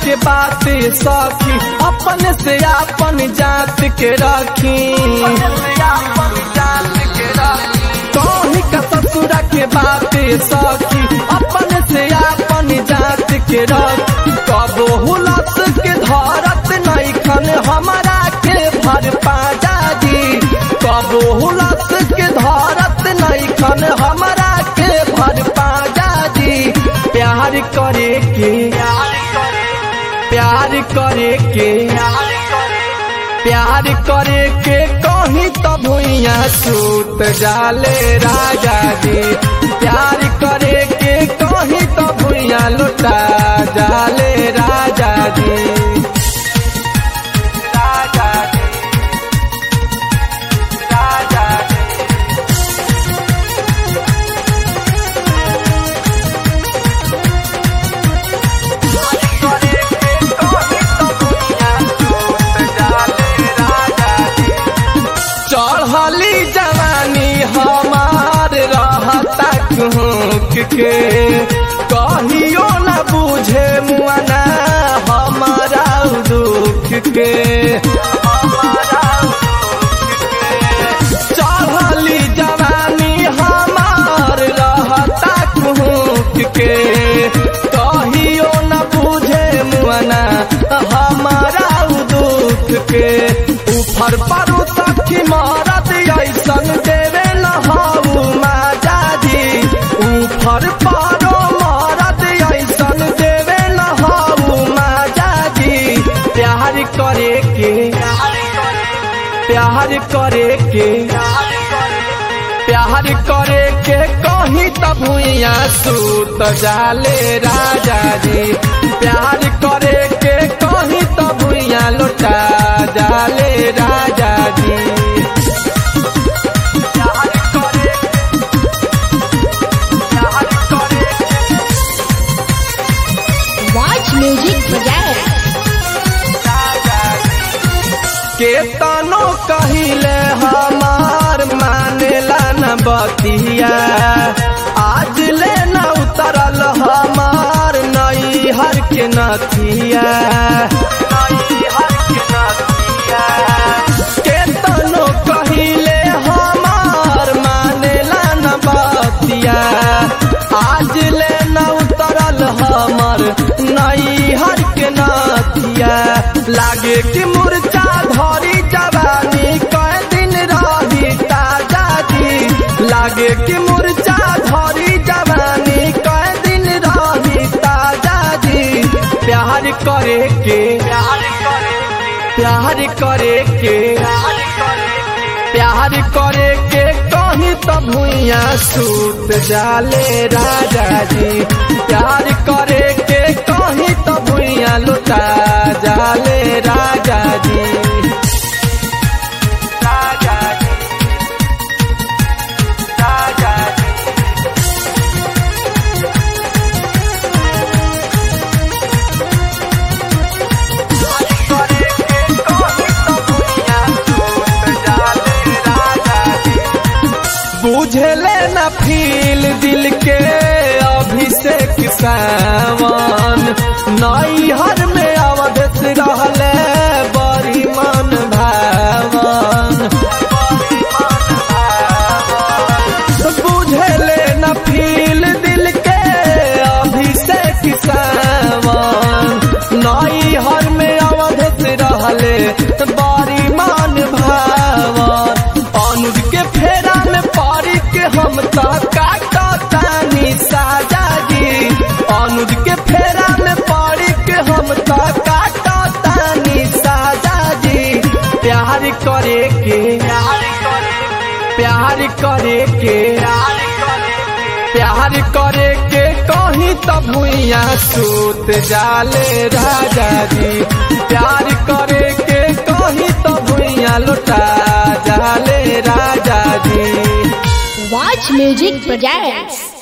के बात सखी अपन से अपन जात के रखी कहीं का ससुरा के बात सखी अपन से अपन जात के रखी कबो हुलस के धरत नहीं खन हमारा के भर पाजा जी कबो हुलस के धरत नहीं खन हमारा के भर पाजा जी प्यार करे के प्यार करे के प्यार करे के कहीं तो भुइया सूत जाले राजा जी प्यार करे के कहीं तो भुइया लुटा जाले राजा जी राजा जी राजा जी चढ़ली जवानी हमार रहता कुहक के कहियो न बुझे मुआना हमारा दुख के चढ़ली जवानी हमार रहता कुहक के कहियो न बुझे मुआना हमारा दुख के ऊपर परू सखी मारत ऐसन देवे न हाउ माजा जी ऊपर पारो मारत ऐसन देवे न हाउ माजा जी प्यार करे के प्यार करे के प्यार करे के कहीं तब भुइया सूत जाले राजा जी प्यार करे के कहीं तब भुइया लौटा जाले राजा जी प्यार करे प्यार करे Watch music project. केतनो कहिले हमार मानेला न बतिया आज ले न उतरल हमार नई हर के नथिया केतनो कहिले हमार मानेला न बतिया आज ले न उतरल हमार नई हर के नथिया लागे कि मुर्चा धरी जवानी कई दिन रही ताजा जी लागे कि मुर्चा धरी जवानी कई दिन रही ताजा जी प्यार करे के प्यार करे के प्यार करे के कहीं तो भुइया सूत जाले राजा जी प्यार करे के कहीं तो भुइया लुटा जाले राजा जी राजा जी राजा जी बुझले न फील दिल के अभिषेक सावन नई हर में अवधत रहले बड़ी मन भावन बुझले न फील दिल के अभिषेक सावन नई हर में अवधत रहले बड़ी मन भावन अनुज के फेरा में पड़ी के हम तो काटतानी साजा जी अनुज के फेरा में पड़ी के हम तो काटतानी साजा जी प्यार करे के प्यार करे के प्यार करे के कहीं तो भुइया सूत जाले राजा जी प्यार करे के कहीं तो भुइया लुटा जाले राजा जी Watch music projects.